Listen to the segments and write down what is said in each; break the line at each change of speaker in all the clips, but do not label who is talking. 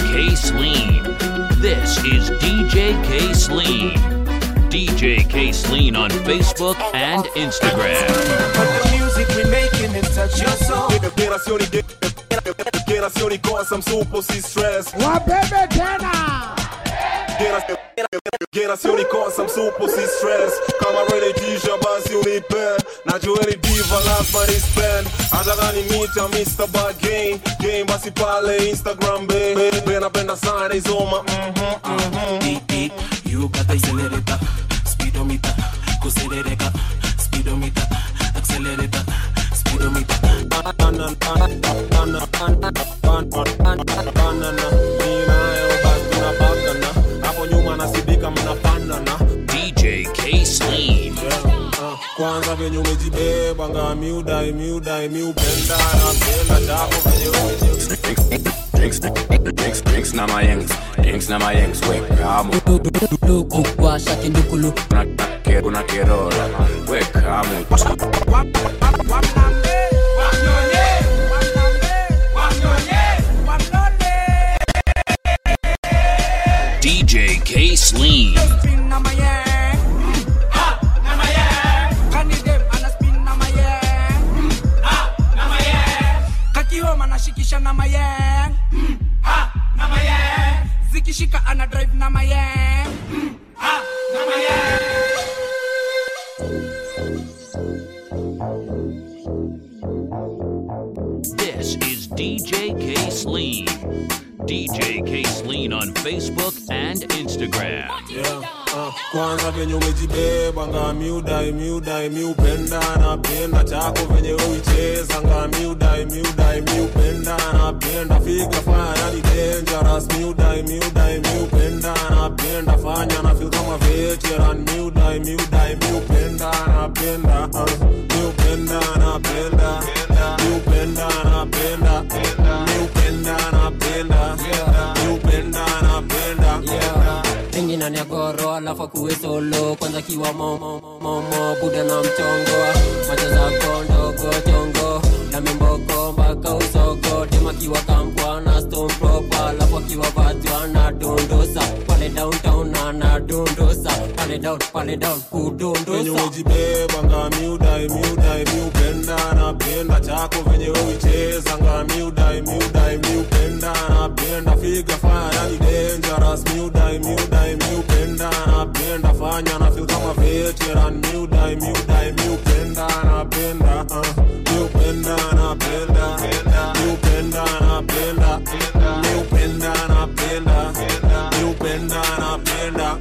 K Sleen. This is DJ K Sleen. DJ K Sleen on Facebook and Instagram.
But the music we making it touch your soul.
Operazioni che operazioni cosa msupo si stress
Wabebe tena.
Generazioni cosa msupo si stress Kama rene tisha basi unipe Najua ni diva lazima ni spend Hata gani mita Mr. Bad Game Game basi pale Instagram be Bena benda sana izoma mhm mhm
Beat beat, you got the accelerator, speedometer, kuserereka, speedometer, accelerator, speedometer.
Banana, banana, banana, banana Ninayo basi tunapakana Hapo nyuma nasidika mnafanana
DJ K Sleen.
Ah, kwanza venye umejibeba nga miudai miudai miupenda napenda chako venye umeji-
Drinks, drinks, drinks na mayengs, drinks na mayengs, we kamo.
luku washa kindukulu
Kuna ke- kuna kerola, we kamo.
DJ K Sleen.
kakihoma nashikisha na mayeng zikishika ana drive na mayeng
This is DJ K Sleen. DJ K Sleen on Facebook and Instagram.
Yeah, ah, kwanza venye umejibeba nga miudai miudai miupenda napenda chako venye uicheza nga miudai miudai miupenda napenda figa fanya ni dangerous miudai miudai miupenda napenda fanya na feel kama veteran miudai miudai miupenda napenda ah, miupenda napenda miupenda napenda miupenda napenda miupenda napenda
ingina ni goro alafu akuwe solo kwanza kiwa momo momo buda na mchongo macho zako ndogo chongo na mimboko mpaka usoko dema kiwa kampwa na stone proper alafu akiwa vatwa na dondosa pale downtown na na dondosa pale down pale down
venye
kudondosa
umejibeba nga miudai miudai miupenda napenda chako venye uicheza nga miudai miudai miupenda napenda figa fanya ni dangerous miudai miudai miupenda napenda fanya na feel kama veteran miudai miudai miupenda napenda uh, miupenda napenda miupenda napenda miupenda napenda miupenda napenda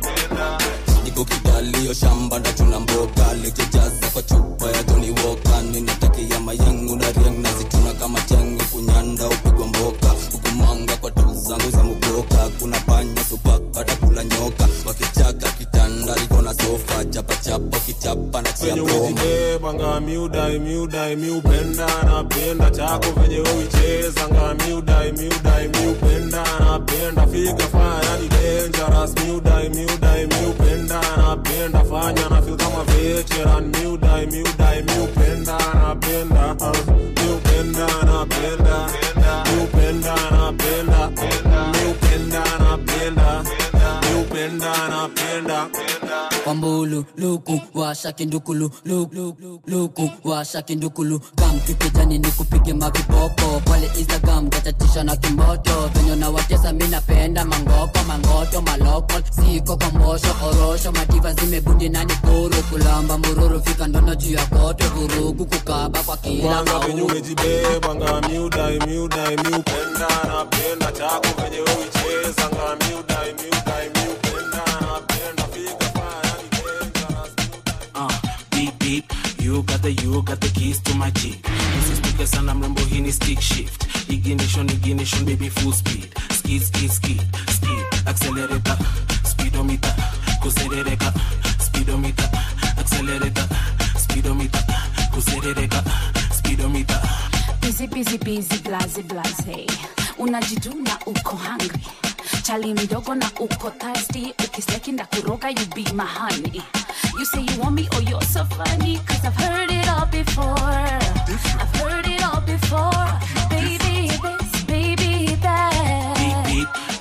niko kidalio shamba ndachuna mboga likijaza kwa chupa ya Johnny Walker ninatakia mayengu na riang nazituna kama chengu kunyanda upigwa mboka hukumanga kwa tu zangu za mugoka kuna panya supaka atakula nyoka wakichaka kitanda liko na sofa chapa chapa kichapa na chia
venye
promo
umejibeba nga miudai miudai miupenda napenda chako venye uicheza nga miudai miudai miupenda napenda figa fanya ni dangerous miudai miudai miupenda napenda fanya na feel kama veteran miudai miudai miupenda napenda uh, miupenda napenda miupenda napenda miupenda napenda miupenda napenda
kwambulu luku washa kindukulu luku, luku, luku washa kindukulu kam kipijani ni kupige mavipopo pale instagram gatatisha na kimoto venye na watesa mi napenda mangoko mangoto maloko siko kwa mbosho orosho mativa zimebundi nani kuru kulamba mururu fika ndono juu ya kote vurugu kukaba kwa kila
kwanza venye
mauru
umejibeba nga miudai miudai miupenda napenda chako venye uicheza nga miudai miudai miupenda napenda figa fanya ni dangerous
Uh, beep beep, you got the you got the keys to my jeep. Usistuke sana mrembo, hii ni stick shift. Ignition, ignition, baby full speed. Skid, skid, skid, skid. Accelerator, speedometer, kuserereka. Speedometer, accelerator, speedometer, kuserereka. Speedometer.
busy busy busy blaze blaze unajituna uko hungry chali mdogo na uko thirsty ukisteki nda kuroga you be my honey you say you want me oh you're so funny cause i've heard it all before i've heard it all before baby this baby that
Beep beep,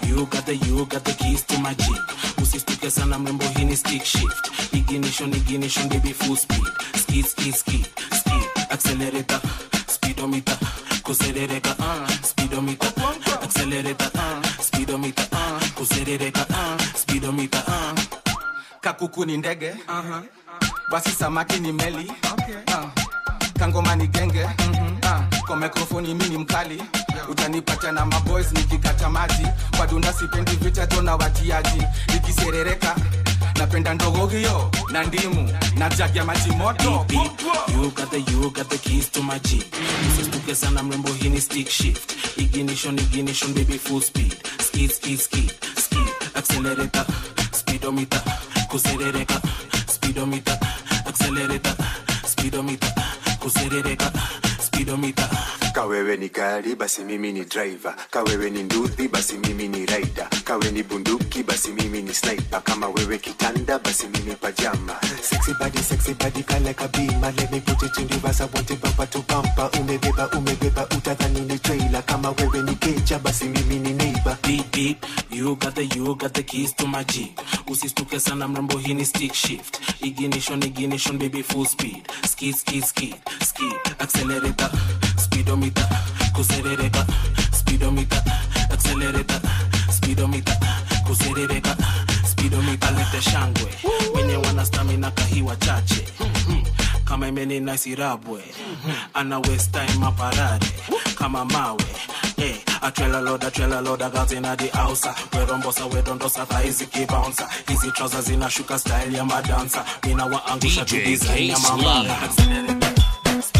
the you got the keys to my jeep usistuke sana mrembo hii ni stick shift ignition ignition baby full speed skid skid skid skid accelerator speedometer kuserereka uh, speedometer accelerator uh, speedometer uh, kuserereka uh, speedometer uh.
kakuku ni ndege uh-huh. basi samaki ni meli okay. uh. kangoma ni genge mm-hmm. uh. kwa mikrofoni mi ni mkali utanipata na maboys nikikata maji kwa dunda sipendi vita tona watiaji ikiserereka napenda ndogo hiyo na ndimu na jagi ya maji moto
beep. You got the you got the keys to my jeep. Usistuke sana mrembo hii ni stick shift. Ignition ignition baby full speed. Skid skid skid skid. Accelerator speedometer kuserereka speedometer accelerator speedometer kuserereka speedometer
kawewe ni gari basi mimi ni driver kawewe ni nduthi basi mimi ni rider kawe ni bunduki basi mimi ni sniper kama wewe kitanda basi mimi pajama sexy body sexy body kale kabima let me put it in reverse I want it bumper to bumper umebeba umebeba utadhani ni trailer kama wewe ni keja basi mimi ni neighbor
beep beep you got the you got the keys to my jeep usistuke sana mrembo hii ni stick shift ignition ignition baby full speed skid skid skid skid accelerator speedometer kuserereka speedometer accelerator speedometer kuserereka speedometer lete shangwe wenye wana stamina kahiwa chache kama imeni nasirabwe ana waste time aparare kama mawe Eh, a trailer load, a trailer load, a girls inna the house. We rombosa, we dondosa, thighs bouncer. Hizi trousers inashuka style ya madansa. Mina waangusha tu
DJ
design ya
K.
mama.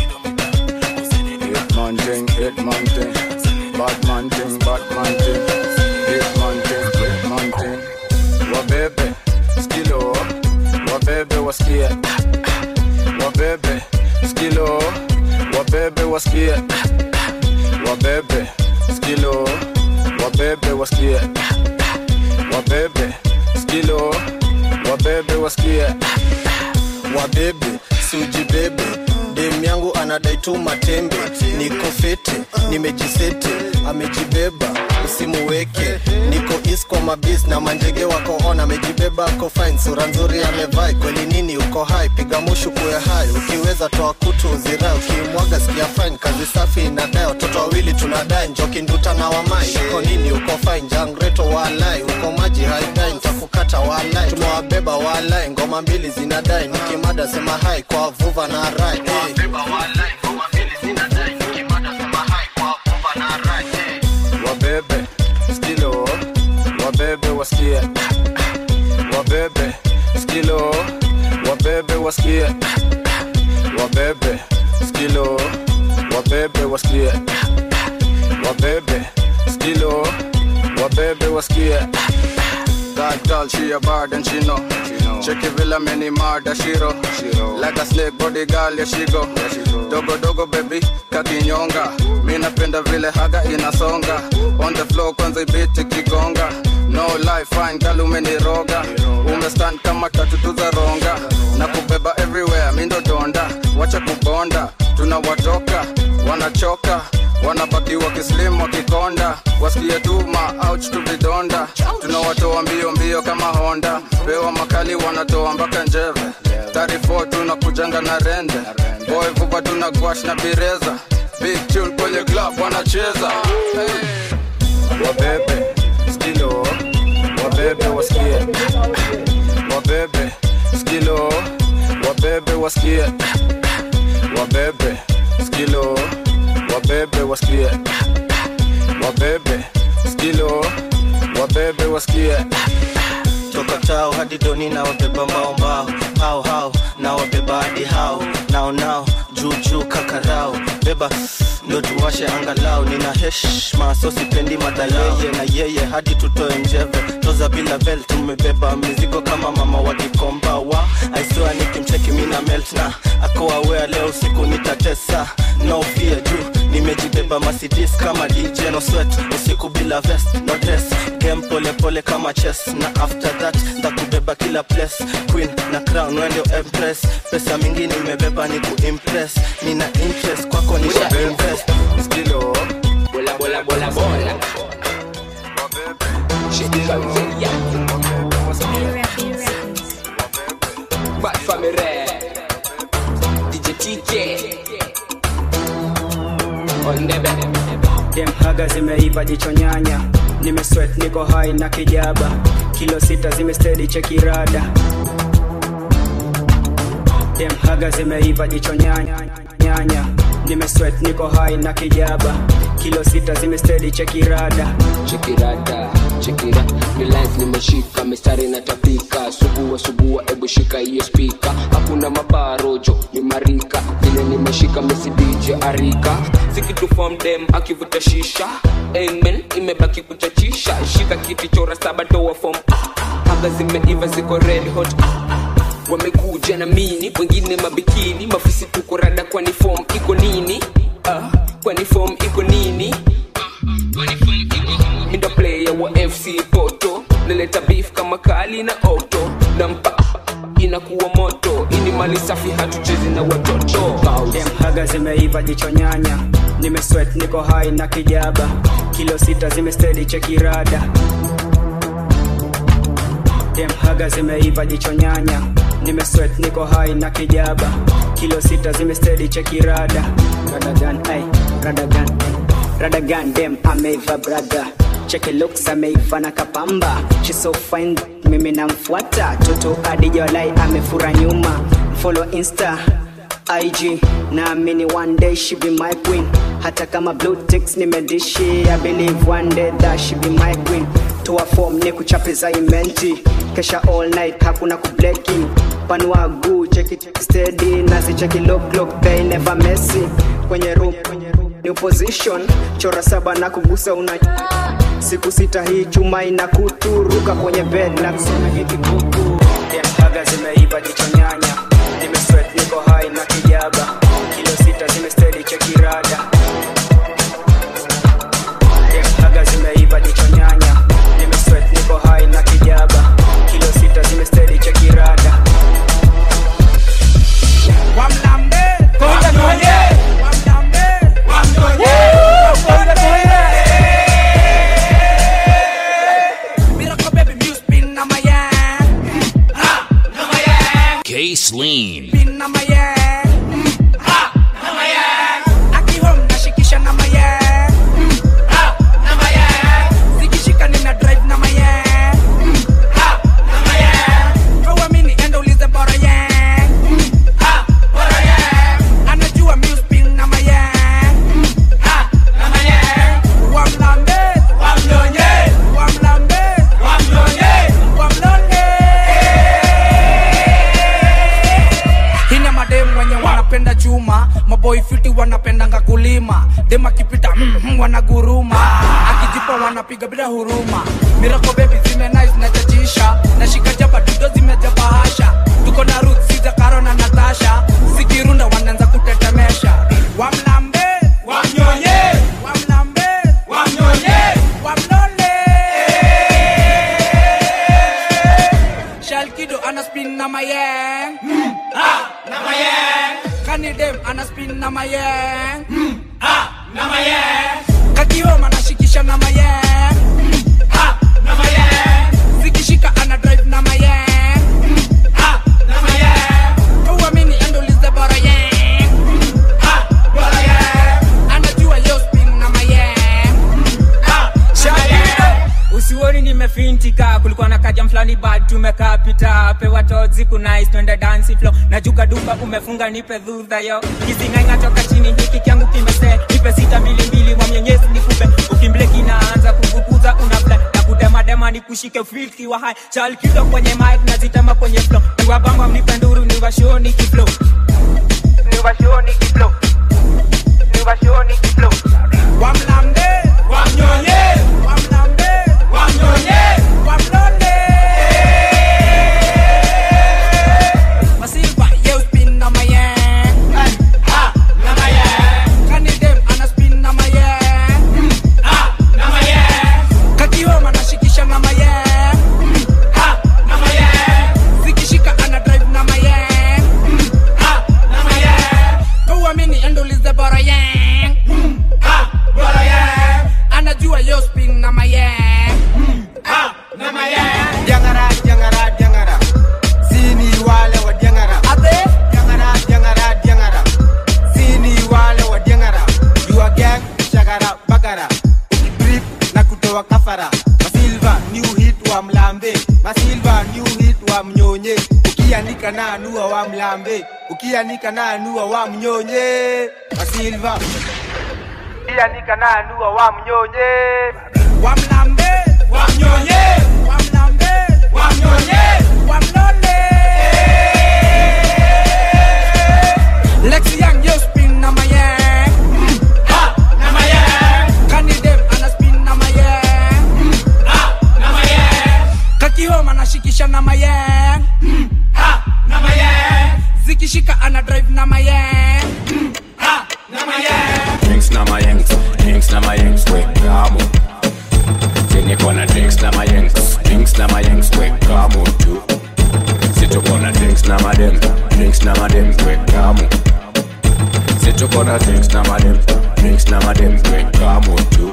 Hit man thing, hit man thing. Bad man thing, bad man thing. Hit man thing, hit man thing. Wabebe, skilo. Wabebe wasikie. Wabebe, skilo. Wabebe wasikie. Wabebe, skilo. Wabebe wasikie. Wabebe, skilo. Wabebe wasikie.
wabebe siujibebe dem yangu anadai tu matembe niko fete nimejisete amejibeba usimuweke niko is kwa mabis na manjege wako on amejibeba ako fine sura nzuri amevai kweli nini uko hai piga mushu kuwe hai ukiweza toa kutu uzirai ukimwaga sikia fine kazi safi inadai watoto wawili tunadai njoki nduta na wamai uko nini uko fine jangreto walai uko maji haidai ntakukata walai tumewabeba walai ngoma mbili zinadai nikimada sema hai kwa vuva na rai hey.
wabebe skilo wabebe wasikie wabebe skilo wabebe wasikie wabebe skilo wabebe wasikie wabebe skilo wabebe wasikie That girl, she a bad and she know. Check it villa many murder shiro. Like a snake body girl, yeah she go. Dogo dogo baby, kakinyonga. Mi napenda vile haga inasonga. On the floor kwanza ibiti kigonga. No life fine girl umeniroga. Umestand kama tatu za ronga. Na kubeba everywhere, mi ndo donda. Wacha kubonda, tunawatoka, wanachoka wanabaki wakislim wakikonda wasikie tu maouch tu vidonda tunawatoa mbio mbio kama honda pewa makali wanatoa mpaka njeve 34 tunakujanga na rende boy vupa tuna gwash na bireza big tune kwenye club wanacheza hey. wabebe skilo wabebe wasikie wabebe skilo wabebe wasikie wabebe skilo wabebe wasikie wabebe skilo wabebe wasikie
toka tao hadi doni na wabeba mbao mbao hao hao na wabeba hadi hao nao nao juu juu kakarao beba ndo tuwashe angalau nina heshma so sipendi mada yeye na yeye hadi tutoe njeve toza bila bel tumebeba mizigo kama mama wadikomba wa aiswa nikimcheki mina melt na akoawea leo usiku nitatesa no fear juu nimejibeba masidis kama dj no sweat usiku bila vest no dress game pole pole kama chess na after that ndakubeba kila place queen na crown wende empress pesa mingi nimebeba ni kuimpress nina interest kwako nisha invest
skilo
bola bola bola bola
wabebe
haga zimeiva jicho nyanya nimeswet niko hai na kijaba kilo sita zimestedi chekirada dem haga zimeiva jicho nyanya nyanya nimeswet niko hai na kijaba kilo sita zimestedi chekirada
chekirada chekira milis nimeshika mistari natapika subua subua ebu shika hiyo spika hakuna mabarojo ni marika vile nimeshika mesidije arika sikitufom dem akivuta shisha amen imebaki kuchachisha shika kiti chora saba toa fom haga zimeiva ziko red hot wamekuja na mini wengine mabikini mafisi tuko rada kwani fom iko nini uh, kwani fom iko nini mindo player wa fc poto naleta beef kama kali na oto nampa inakuwa moto ini mali safi hatuchezi na watoto
dem haga zimeiva jicho nyanya nimeswet niko hai na kijaba kilo sita zimestedi chekirada dem haga zimeiva jicho nyanya nimeswet niko hai na kijaba kilo sita zimestedi chekirada radagan ai radagan radagan dem ameiva brother cheke looks ameiva na kapamba she so fine mimi namfuata toto adijolai amefura nyuma follow insta ig naamini one day she be my queen hata kama blue ticks nimedishi i believe one day that she be my queen toa form ni kuchape za imenti kesha all night hakuna kublekin panua guu cheki cheki steady nasi cheki look look they never messy kwenye room new position chora saba na kugusa una siku sita hii chuma ina kuturuka kwenye bed na kusema hiki kuku Dem haga zimeiva jicho nyanya nimeswet niko hai na kijaba kilo sita zimestedi chekirada Dem haga zimeiva jicho nyanya nimeswet niko hai na kijaba kilo sita zimestedi chekirada
Wamlambe, konja tuonye. Wamlambe, wamtonye. Konja tuonye. Miracle baby, music spin na my hand. Ha, na my hand.
K Sleen.
Spin na my hand. Ha, na my hand. Aki home nashikisha na my hand. Ha, na my hand. Zikishika nina drive na my hand. Ha, na my hand. Kawamini enda ulize bora yang. Ha, bora yang. Anajua music spin na my hand. Ha, na my hand. Wamlambe, wamnyonye. Wamlambe, wamnyonye. Wamlonye. Hina mademu wenye wanapenda chuma maboy fiti wanapendanga kulima dem akipita mm, mm, wanaguruma akijipa wanapiga bila huruma mirako bebi zime nice na chachisha nashika jaba dudo zimejaba hasha tuko na ruth siza karo na natasha zikirunda wanaanza kutetemesha wamlambe wamnyonye wamlambe wamnyonye wamlole shalkido ana spin na mayeng mm, ah, na mayeng kanidem ana spin na mayeng mm, ah, na mayeng kakioma nashikisha na mayeng mm, ah, na mayeng zikishika ana drive na mayeng mm, ah, na mayeng uamini endolize bora yeng mm, ah, bora yeng anajua yo spin na mayeng mm, ah, na mayeng
usioni nimefintika kulikuwa na kaja mfulani bad tumekaa pita pewa tozi kunais twende dansi flo najuka duka umefunga nipe dhudha yo kizingainga toka chini hiki kyangu kimese nipe sita mbili mbili mwamnyenyesi nikupe ukimbleki naanza kuvukuza unafle na kudemadema nikushike filki wa hai chalkido kwenye mik nazitema kwenye flo niwabamba mnipe nduru niwashoni kiflo niwashoni kiflo niwashoni kiflo
wamlambe wamnyonye wamlambe wamnyonye wamlole masilva ye spin na mayeng ha na mayeng kanidem ana spin na mayeng ha na mayeng kakioma nashikisha na mayeng ha na mayeng zikishika ana drive na mayeng ha na mayeng uamini endolize bora yang ha bora yang
wa kafara masilva new hit wa mlambe masilva new hit wa mnyonye ukianika na anua wa mlambe ukianika na anua wa mnyonye masilva ukianika na anua wa mnyonye wa mlambe wa mnyonye wa mlambe wa mnyonye wa mlole Lexi Young, yo spin na my yang. Mm, ha, na my yang. Kani dem ana spin na my yang. Mm, ha, na my yang. Kakihoma anashikisha na my yang. Mm, ha, na my yang. Zikishika ana drive na my yang. Mm, ha, na my yang.
Drinks na my yanks, drinks na my yanks, we kamo. Sini kona drinks na my yanks, drinks na my yanks, we kamo tu. Situ kona drinks na my dem, drinks na my dem, we kamo. Situ kona drinks na my dem, drinks na my dem, we kamo tu.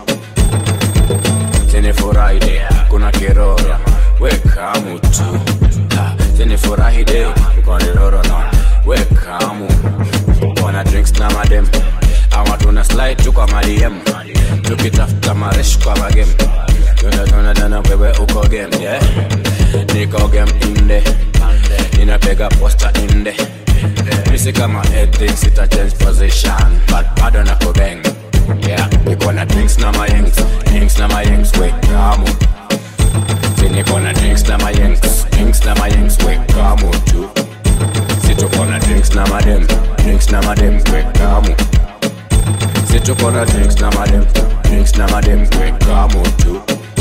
Sini furahi kuna kiroro, we kamo tu. Ha, Sini furahi de, kuna kiroro na, we kamo. Wana drinks na my dem, ama tuna slide tu kwa madiem tukitafuta maresh kwa magem tunatonadana wewe uko game yeah? niko game inde ninapiga posta inde misi kama ethics ita change position but bado na kubeng yeah niko na drinks na mayengs drinks na mayengs we kamu si niko na drinks na mayengs drinks na mayengs we kamu tu si tuko na drinks na madem drinks na madem we kamu si tuko na drinks na madem drinks na madem we kamu tu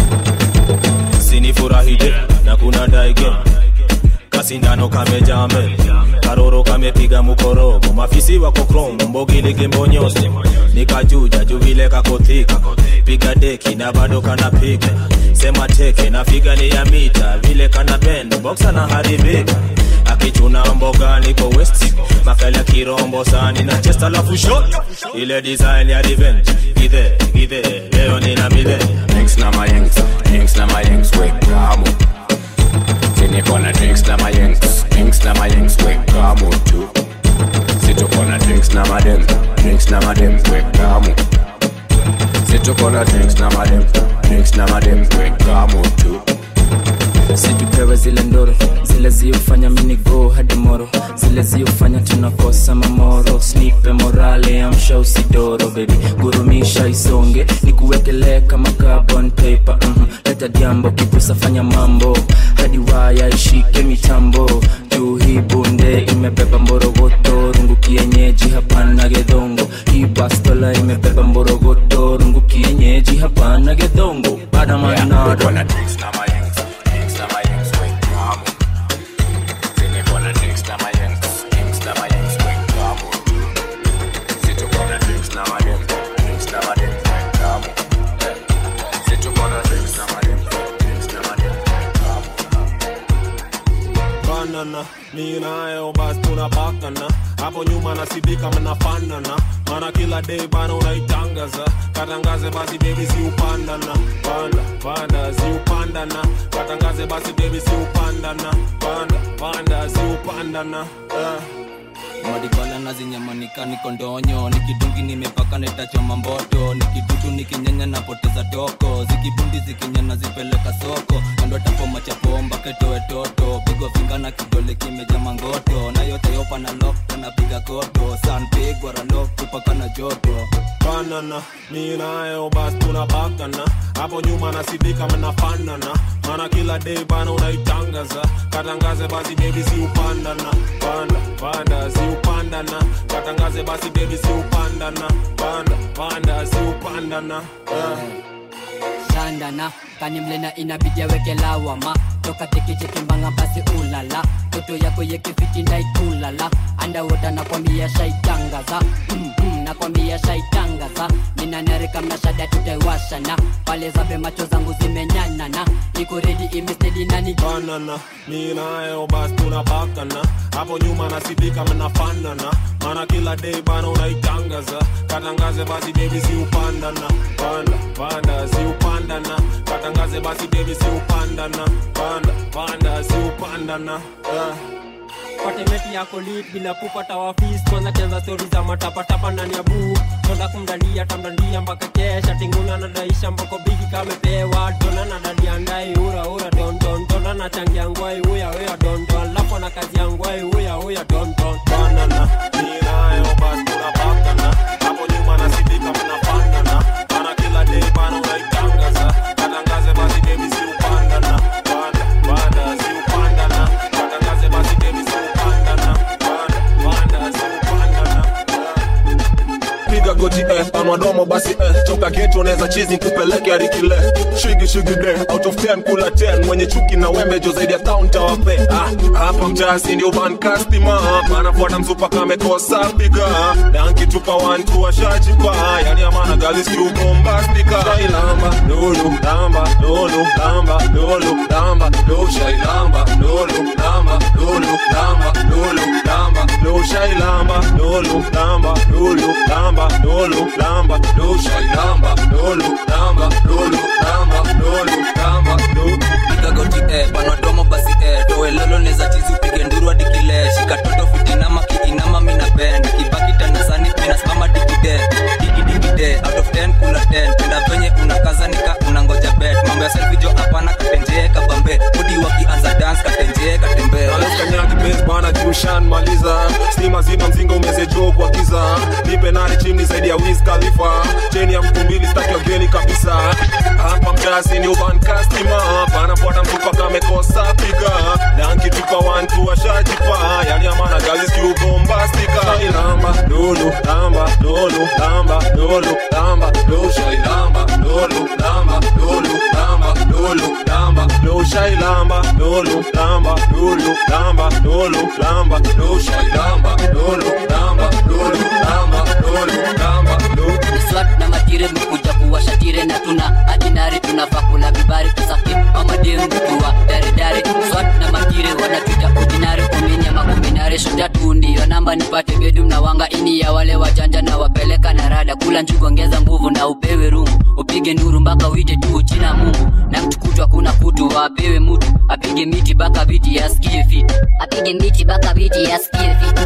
sinifurahide na kuna daige kasindano kamejame karoro kamepiga mukorogo mafisi wako krom mbogilige mbonyose nikajuja juvile kakothika piga deki na bado kanapiga sema teke na figa ni ya mita vile kana bend boksa na haribika akichuna mboga niko west makala kirombo sani na chest alafu shot ile design ya revenge githe githe leo nina midhe
drinks na mayengs drinks na mayengs we kamu si niko na drinks na mayengs drinks na mayengs we kamu tu si tuko na drinks na madem drinks na madem we kamu si tuko na drinks na madem drinks na madem we kamu tu
situpewe zile ndoro zile ziofanya minigo hadi moro zile ziofanya tunakosa mamoro snipe morale amsha usidoro bebi gurumisha isonge nikuwekelee kama carbon paper mm leta jambo kipusa fanya mambo hadi waya ishike mitambo juu hii bunde imebeba mborogoto rungu kienyeji hapana gedongo hii bastola imebeba mborogoto rungu kienyeji hapana gedongo badamanado
Niko na drinks na mayengs drinks na mayengs we kamu si niko na drinks na mayengs drinks na mayengs we kamu tu si tuko na drinks na madem drinks na madem we kamu si tuko na drinks na madem drinks na madem we kamu
banana ni nayo basi tunapakana hapo nyuma nasidika mnafanana mana kila day bana unaitangaza katangaze basi bebi si upandana panda panda si upandana katangaze basi bebi si upandana panda panda si upandana uh.
madibala na zinyamanika niko ndonyo nikidungi nimepaka netachoma mboto nikidutu nikinyenya napoteza toko zikibundi zikinyana zipeleka soko kando tapo machapomba ketoe toto pigwa finga na kidole kimeja mangoto na yote yopa na lok napiga koto sanpigwa ralok kupaka na joto
banana ni nayo basi tunapakana hapo nyuma nasidika mnafanana mana kila day bana unaitangaza katangaze basi bebi si upandana panda panda si upandana katangaze basi bebi si upandana panda panda si upandana uh.
shandana kanimlena inabidi aweke lawama toka tekichekimbanga basi ulala toto yako yekifiti ndaikulala andawota nakwambia shaitangaza mm -mm, nakwambia shaitangaza ninanarika mnashada tutaiwashana pale zabe macho zangu zimenyanana niko redi imestedi nani
banana ni nayo basi tunapakana hapo nyuma nasidika mnafanana mana kila day bana unaitangaza katangaze basi bebi si upandana panda panda si upandana katangaze basi bebi si upandana panda panda si upandana uh.
patemeti yako lit bila kupata wafis kwanza cheza stori za matapatapa ndani ya buu tonda kumdalia tamdandia mpaka kesha tinguna nadaisha mpako bigi kamepewa dona na dadia ndai ura ura don don dona na changia ngwai uya uya don don lapo na kazi ya ngwai uya uya don don
banana ninayo basi tunapakana hapo nyuma nasidika mnapangana bana kila day bana unaitangaza katangaze basi baby si upandana bana bana si upandana katangaze basi baby si upandana bana bana si upandana piga goti eh, panwa domo basi eh, toka geto unaweza chizi kupeleke hadi kile shigi shigi de out of 10 kula 10 mwenye chuki na wembe jo zaidi ya town tawape ah, hapa mjasi ndio ban customer anafuata mzupa kamekosa piga na nkitupa 1 2 washajipa yani amana gali skill bombastika shailamba lulu lamba lulu lamba lulu lamba lulu shailamba lulu lamba lulu lamba lulu lamba lulu shailamba lulu lamba lulu lamba lulu lamba lulu shailamba lulu lamba lulu lamba lulu lamba lulu
piga goti eh, panadomo basi eh, towe lolo neza chizi upige nduru hadi kile shika toto fitinama kiinama mina bend kibaki tanasani minasimama digide digidikide out of 10 kula 10 penda venye unakaza nika unangoja bet mambo ya selfie jo hapana katenjee kabambe udi wakianza dance katenjee katembee
kanyaki base bana jushan maliza stima zima mzinga umezejoo kwa giza nipe nani chimni zaidi ya Wiz Khalifa cheni ya mtu mbili staki wageni kabisa hapa mjasi ni uban customer panafuata mtupa kamekosa piga na nkitupa wantu washajipa yani amana gazi skiubombastika shailamba lulu lamba lulu lamba lulu lamba lulu shailamba lulu lamba lulu lamba lulu lamba lulu shailamba lulu lamba lulu lamba lulu lamba lulu shailamba lulu lamba lulu lamba lulu lamba lulu
swat na matire mekuja kuwasha tire na tuna adinari tunafaa kula vibari kusaki mamademtuwa daredare swat na matire wanatuita ordinary kumini ama kuminare shuja tu ndiyo namba nipate bedum na wanga ini ya wale wajanja na wapeleka na rada kula njugu ongeza nguvu na upewe rungu upige nuru mpaka uite tu china mungu na mtu kutwa kuna kutu apewe mutu apige miti baka viti yasikie fiti apige miti baka viti yasikie fiti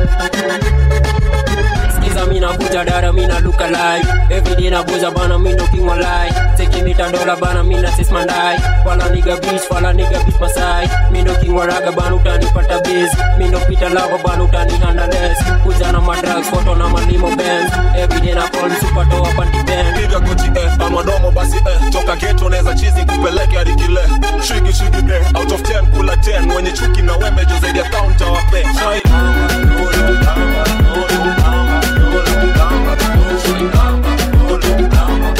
skiza mina kuja dara mina luka live everyday na buza bana mindo king walai seki mita dola bana mina sis mandai wala niga beach wala niga beach masai mindo king waraga bana utanipata biz mindo pita lava bana utani handles kuja na madrugs photo na malimo benz everyday na call super toa panty band
piga goti eh, panwa domo basi eh, toka geto unaweza chizi kupeleke hadi kile shigi shigi de out of 10 kula 10 mwenye chuki na wembe jo zaidi ya town tawape shailamba lulu lamba lulu lamba lulu lamba lulu shailamba lulu lamba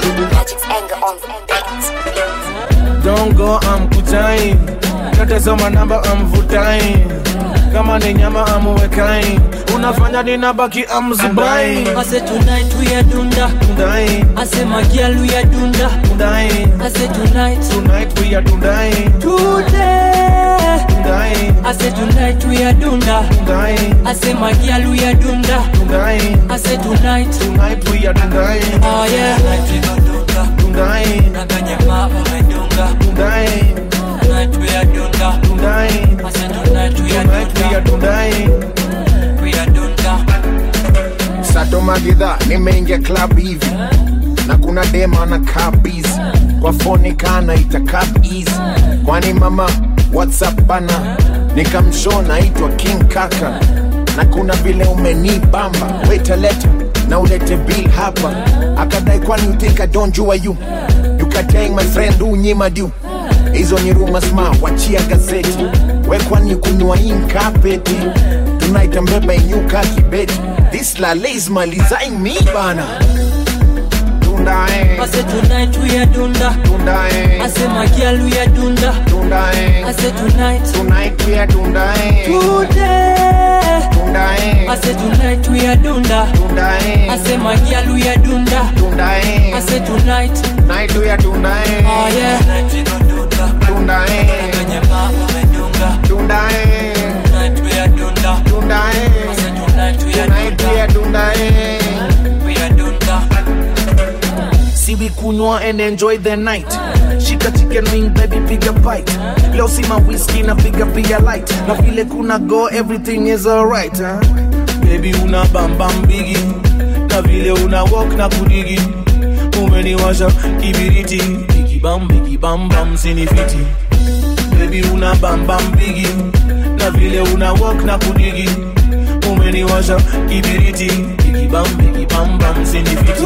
Don't go, I'm kutain. Tatazama namba amvutain. Kama ni nyama amuwekain. Unafanya ninabaki amzubain.
I say tonight we are dunda.
Dundain.
I say my girl we are dunda.
Dundain.
I say tonight.
Tonight we are dundain.
Today.
Dundain.
I say tonight we are dunda.
Dundain.
I say my girl we are dunda.
Dundain.
I say tonight.
Tonight we are dundain.
Oh yeah. Tonight we go dunda.
Dundain.
Naganyama umedunga.
Dundain.
Tonight we are dunda.
Dundain.
I say tonight we are
Tonight we are dundain.
We are dunda.
sato magidha nimeingia club hivi na kuna dema na kabizi kwa foni kana itakap easy kwani mama whatsapp bana nikamshow naitwa king kaka na kuna vile umenibamba wetaleta na ulete bill hapa akadai kwani you think I don't jua you you katang my friend unyima du hizo ni rumors ma wachia gazeti we kwani kunywa inkapeti tunaita mbeba inyuka kibeti this lale is malizaing me bana Dundae.
I say tonight we are dunda.
Dundae.
I say my girl we are dunda.
Dundae.
I say tonight.
Tonight we are dundae.
Today.
Dundae.
I say tonight we are dunda.
Dundae.
I say my girl we are dunda.
Dundae.
I say tonight.
Night we are dundae.
Oh yeah. Tonight we go dunda.
Dundae.
Naganyama umedunga.
Dundae.
Tonight we are dunda.
Dundae.
I say tonight we are
Tonight we are dundae.
We are dunda.
See we kunywa and enjoy the night. Shika chicken wing baby piga bite leo sima whisky na piga pia light na vile kuna go everything is alright huh? baby una bambam bigi na vile una walk na kudigi umeniwasha kibiriti bikibam bikibambam sinifiti baby una bambam bigi na vile una walk na kudigi umeniwasha kibiriti bikibam bikibambam sinifiti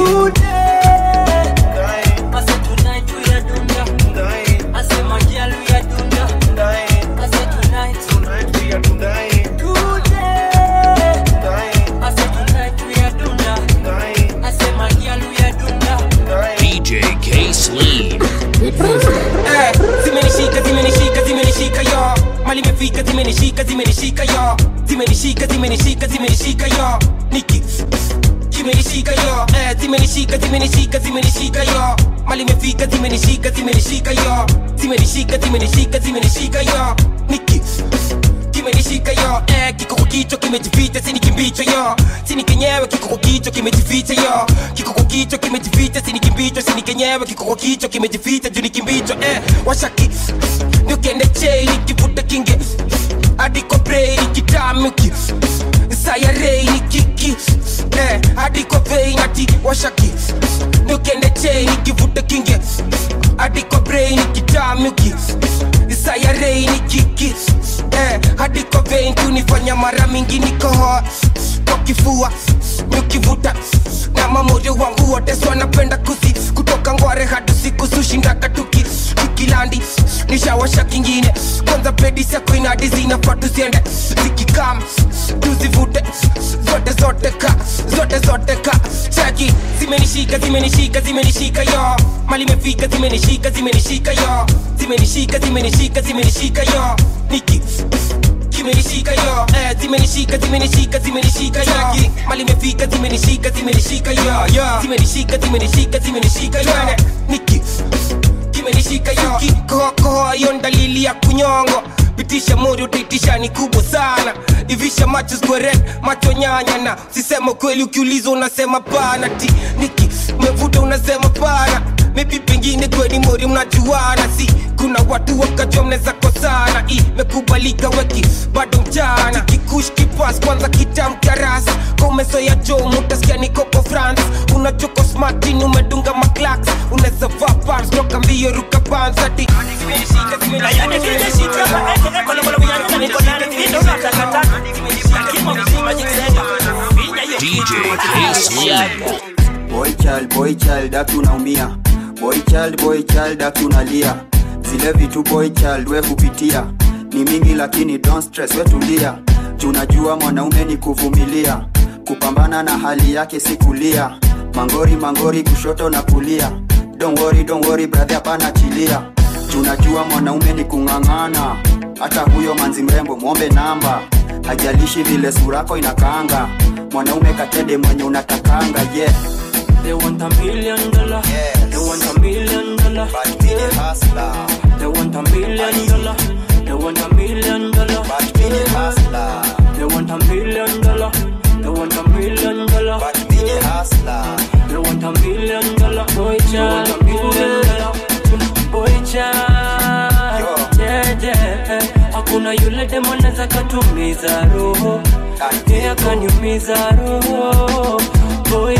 DJ K Sleen.
Eh, zimenishika zimenishika zimenishika yo mali imefika zimenishika zimenishika yo zimenishika zimenishika zimenishika yo niki zimenishika yo eh, zimenishika zimenishika zimenishika yo mali imefika zimenishika zimenishika yo zimenishika zimenishika zimenishika yo niki kimenishika yo eh, kiko kwa kichwa kimejificha sini kimbicho yo sini kenyewe kiko kwa kichwa kimejificha yo kiko kwa kichwa kimejificha sini kimbicho sini kenyewe kiko kwa kichwa kimejificha juu ni kimbicho eh, washaki niukende chei nikivuta kinge adiko brei nikitamuki sayarei nikiki eh, adiko vei nati washaki niukende chei nikivuta kinge adiko brei nikitamuki sayarei nikiki eh, hadi kwa vein kunifanya mara mingi nikohoa kwa kifua nikivuta na mamoyo wangu wote swanapenda kusi kutoka ngware hadi siku sushindaka tuki tukilandi nishawasha kingine kwanza pedi sako inadi zinafaa tuziende zikikam tuzivute zote zote ka zote zote ka chaki zimenishika zimenishika zimenishika yo mali imefika zimenishika zimenishika yo zimenishika zimenishika zimenishika yo niki kimenishika yo eh, zimenishika zimenishika zimenishika yo mali imefika zimenishika zimenishika yo zimenishika zimenishika zimenishika yo niki kimenishika yo kikohokoho yo dalili ya kunyongo pitisha mori utaitisha ni kubwa sana ivisha macho square macho nyanya na sisema kweli ukiulizwa unasema pana ti niki umevuta unasema pana maybe pengine kweli mori mnajuana si kuna watu wakajua mnaweza kosana imekubalika weki bado mchana kikush kipas kwanza kitamkarasa komeso ya jo mutasikia nikoko france unachoko smartin umedunga maklaks unaweza vaa pants toka mbio ruka pansati
DJ K Sleen.
boy child boy child aki unaumia boy child boy child aki unalia zile vitu boy child we hupitia ni mingi lakini don't stress we tulia tunajua mwanaume ni kuvumilia kupambana na hali yake si kulia mangori mangori kushoto na kulia don't worry, don't worry, brother hapana chilia tunajua mwanaume ni kung'ang'ana hata huyo manzi mrembo mwombe namba hajalishi vile surako inakaanga mwanaume katede mwenye unatakanga yeah
They want a million dollar. They want a million dollar. But me the hustler. They want a million dollar. They want a million dollar. But me the hustler. They want a million dollar. They want a million dollar. But me the hustler. They want a million dollar. Boy child. They want a million dollar. Boy child. Yeah, yeah. Hakuna yule demo anaweza katumiza roho. Yeye akaniumiza roho. Boy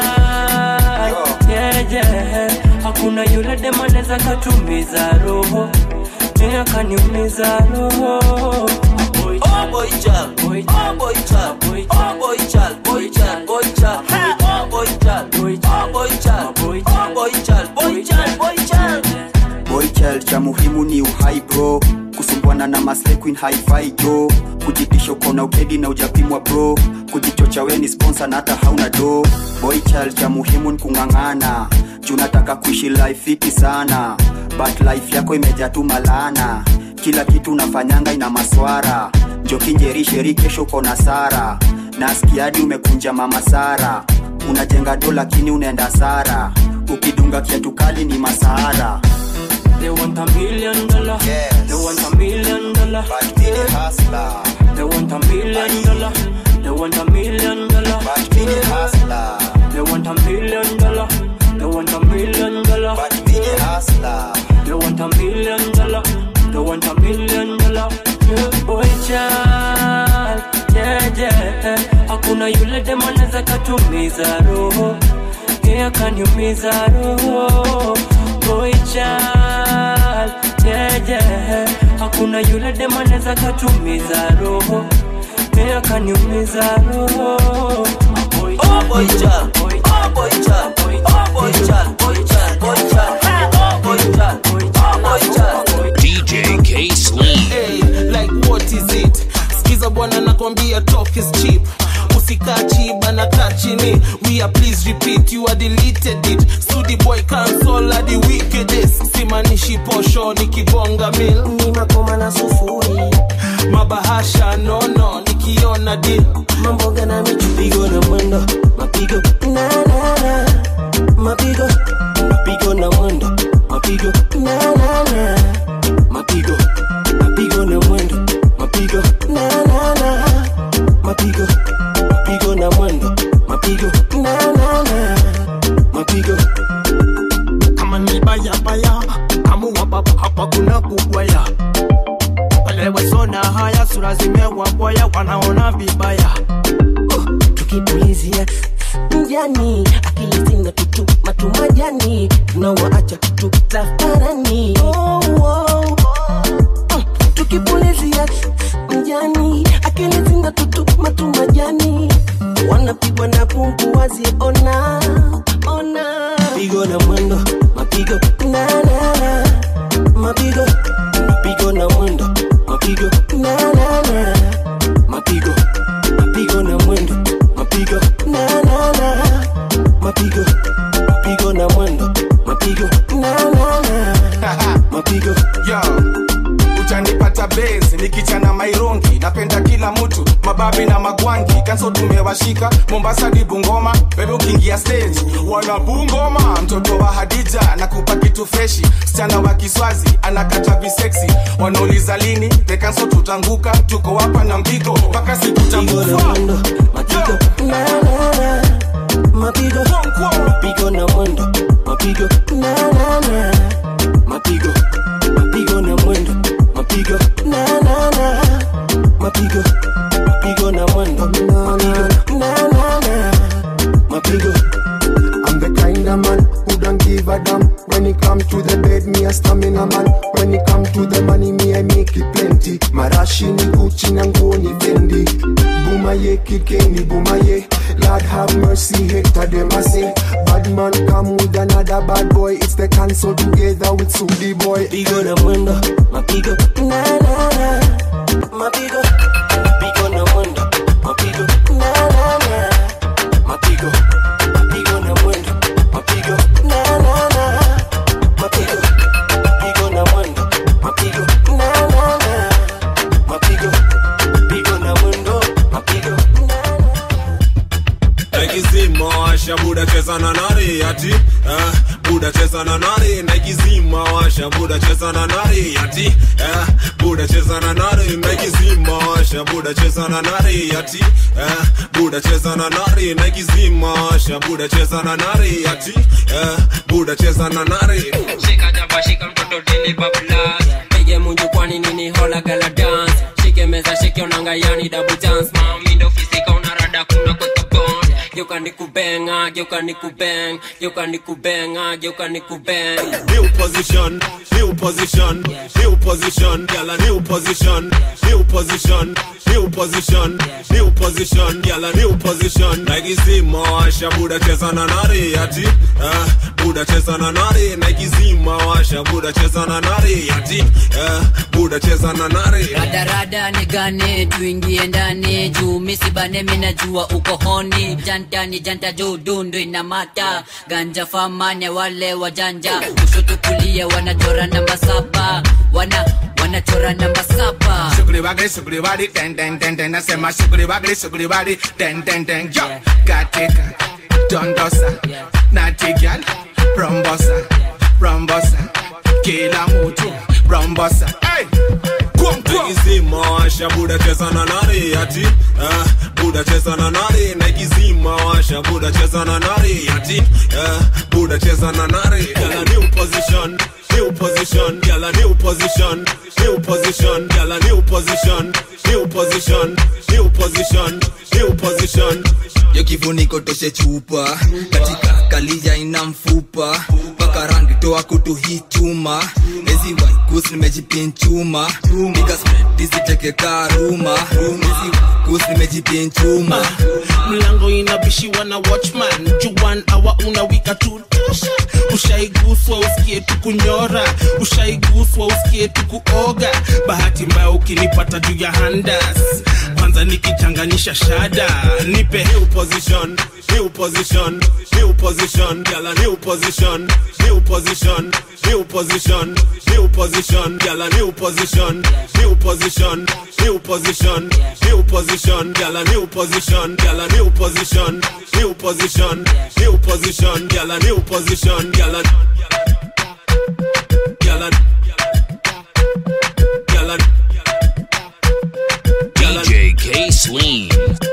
child. Yeah, yeah. Hakuna yule demo anaweza katumiza roho. Yeye akaniumiza roho. Boy
Oh boy child, boy oh boy child, boy oh boy child, boy child, boy child, oh boy child, boy oh boy child, boy oh boy child, boy child, boy child.
boy child cha muhimu ni uhai bro kusumbwana na masle queen hi-fi jo kujitisha ukona ukedi na ujapimwa bro kujichocha we ni sponsor na hata hauna do boy child cha muhimu ni kung'ang'ana juu nataka kuishi life fiti sana but life yako imejaa tu malana kila kitu unafanyanga ina maswara njokinjerisheri kesho kona sara naskiadi umekunja mama sara unajenga do lakini unaenda sara ukidunga kiatu kali ni masahara
They want a million dollar. They want a million dollar. But me the hustler. They want a million dollar. They want a million dollar. But me the hustler. They want a million dollar. They want a million dollar. But me the hustler. They want a million dollar. They want a million dollar. Yeah, boy child, yeah, yeah. Hakuna yule dem anaweza katumiza roho. Yeah, kaniumiza roho. Boy child, yeah, yeah. Hakuna yule dem anaweza katumiza roho. Yeah, kaniumiza roho.
Oh boy child, oh boy child, oh boy child, boy child, boy child, oh boy child, oh boy child.
DJ K Sleen.
Hey, like what is it skiza bwana nakwambia talk is cheap usikaa chiba na kaa chini we are please repeat you are deleted it studi boy cancel hadi wickedest simanishi posho nikibonga mil
ni makoma na sufuri
mabahasha nono nikiona di
mamboga na michupigo na mwendo mapigo na na na mapigo mapigo na mwendo mapigo na na na mapigo mapigo na mwendo mapigo na na na mapigo mapigo na mwendo mapigo na na na mapigo
kama ni baya baya amua baba hapa kuna kugwaya wale wasona haya sura zimewaboya wanaona vibaya
tukipulizia mjani akili zina tutu matumajani tunawaacha tutafarani oh, oh. Mm, tukipulizia mjani akili zina tutu matumajani wanapigwa na pungu waziona ona pigo na mwendo mapigo na na na mapigo mapigo na mwendo mapigo na na na mapigo mapigo na mwendo mapigo na na na mapigo mapigo na mwendo mapigo na na na mapigo
yo utanipata base nikichana mairongi napenda kila mtu mababi na magwangi kanso tumewashika mombasa di bungoma bebe ukiingia stage wana bungoma mtoto wa hadija nakupa kitu freshi msichana wa kiswazi anakata viseksi wanauliza lini pekanso tutanguka tuko hapa na mpigo mpaka siku takufa
mapigo na na na mapigo mapigo na mwendo mapigo na na na mapigo mapigo na mwendo mapigo na na na mapigo mapigo na mwendo mapigo na na na mapigo
I'm the kind of man who don't give a damn. When it come to the bed, me a stamina man. When it come to the money, me I make it plenty. Marashi ni Gucci na nguo ni Fendi. Bumaye kikeni bumaye. Lord have mercy, Hector them a say. Bad man come with another bad boy. It's the cancel together with Sudi boy.
Pigo na mwendo, mapigo na na na. Mapigo, mapigo na mwendo, mapigo na na na. Mapigo, mapigo na mwendo, mapigo na na na. Mapigo, mapigo na mwendo, mapigo na na na. Mapigo, mapigo na mwendo, mapigo
naikizima washa buda cheza na nari ati eh, buda cheza na nari naikizima washa buda cheza na nari ati eh, buda cheza na nari naikizima washa buda cheza na nari ati eh, buda cheza na nari naikizima washa buda cheza na nari ati eh, buda cheza na nari
shika jaba shika mtoto dili bablas pige munju kwani nini hola gala dance shike meza shike onanga yani double dance mami ndo fisika unarada kuna kwa kabon geuka nikubenga geuka nikubeng geuka nikubenga geuka nikubeng
new position, new position, new position, gyal a new position, new position, new position, new position, gyal a new position. Naikizima washa buda cheza na nari ati, eh, buda cheza na nari. Naikizima washa buda cheza na nari ati, eh, buda cheza na nari.
radarada nigane tuingie ndani juu misibane minajua uko honi janta ni janta juu dundu inamata ganja famane wale wajanja kushoto kulia wanachora namba saba wana wanachora namba saba
Sugri wagri, sugri wadi, den den den den. Nasema sugri wagri, sugri wadi, den den den. Yo, katika dondosa, nati gyal, rombosa, rombosa, kila mtu rombosa. Hey, kum kum.
Naikizima washa buda cheza na nari ati, eh, buda cheza na nari. Naikizima washa buda cheza na nari ati, eh, buda cheza na nari. Gyal a new position, new position, girl a new position, new position, girl a new position, new position, new position, new position.
yo kifuniko toshe chupa katika kalija ina mfupa mpaka rangi toa kutu hii chuma ezi waikus nimejipinchuma nikasmetiziteke karuma ezi waikus nimejipinchuma
mlango inabishiwa na watchman juan awa unawika tutosha ushaiguswa usikie tukunyora ushaiguswa usikie tukuoga bahati mbaya ukinipata juu ya handas kwanza nikichanganisha shada nipe
new position, new position, new position, girl a new position, new position, new position, new position, girl a new position, new position, new position, new position, girl a new position, girl a new position, new position, new position, girl a new position, girl a girl a girl a
DJ K Sleen.